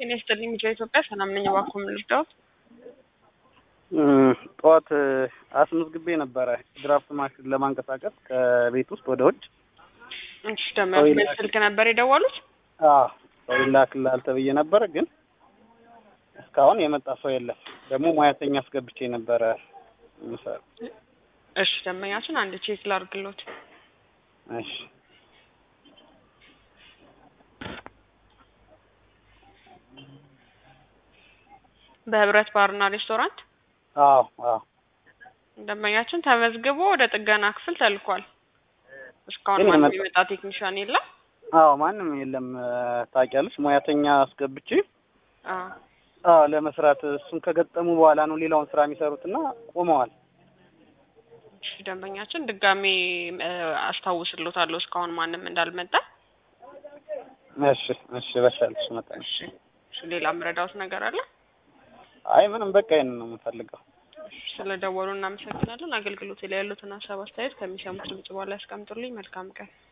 ጤና ይስጥልኝ ሚዲያ ኢትዮጵያ ሰላም ነኝ። እባክዎ ምን ልርዳዎት? ጠዋት አስመዝግቤ ነበረ ድራፍት ማሽን ለማንቀሳቀስ ከቤት ውስጥ ወደ ውጭ። እሺ ደመወዝ ስልክ ነበር የደወሉት? አዎ ሰው ይላክልሃል ተብዬ ነበረ፣ ግን እስካሁን የመጣ ሰው የለም። ደግሞ ሙያተኛ አስገብቼ ነበረ የምሰራው። እሺ ደንበኛችን አንድ ቼክ ላድርግሎት። እሺ በህብረት ባርና ሬስቶራንት አዎ አዎ ደንበኛችን ተመዝግቦ ወደ ጥገና ክፍል ተልኳል። እስካሁን ግን ማንም የመጣ- የመጣ ቴክኒሻን የለም። አዎ ማንም የለም። ታውቂያለሽ፣ ሙያተኛ አስገብቼ አዎ አዎ ለመስራት እሱን ከገጠሙ በኋላ ነው ሌላውን ስራ የሚሰሩት እና ቆመዋል። እሺ ደንበኛችን ድጋሜ እ፣ አስታውስሎታለሁ እስካሁን ማንም እንዳልመጣ። እሺ እሺ በሻልሽ መጠን እሺ እሺ ሌላ ምረዳውት ነገር አለ? አይ ምንም በቃ ይሄንን ነው የምፈልገው። ስለ ደወሉ እናመሰግናለን። አገልግሎት ላይ ያሉትን ሀሳብ አስተያየት ከሚሰሙት ድምጽ በኋላ ያስቀምጡልኝ። መልካም ቀን።